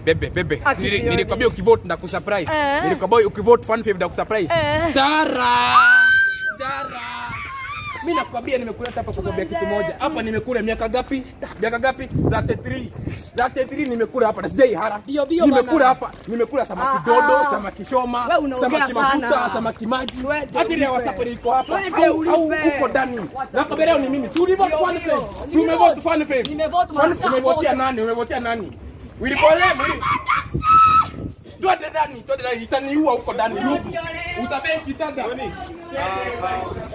bebe bebe Ati Nili- sioni. nilikwambia ukivote ndakusurprise Eh. nilikwambia ukivote fan fave ndakusurprise Eh. tara tara mimi nakwambia nimekuleta hapa kwa sababu ya kitu moja hapa nimekula miaka gapi miaka gapi 33 33 nimekula hapa na sijai hara Bio, bio nimekula bana. hapa nimekula samaki Ah, dodo ah. samaki shoma Wewe unaongea samaki mafuta sana. samaki maji Twende hata ile ulipe. wasapari iko hapa Twende au au ulipe. uko ndani nakwambia leo ni mimi si ulivote Bio, fan bio. fave Nimevote. umevote fan fave Nimevote mara Fan- kadhaa umevotea vote. nani umevotea nani Wilipole mwili Twende ndani, twende ndani, itaniua huko ndani. Utabeki kitanda.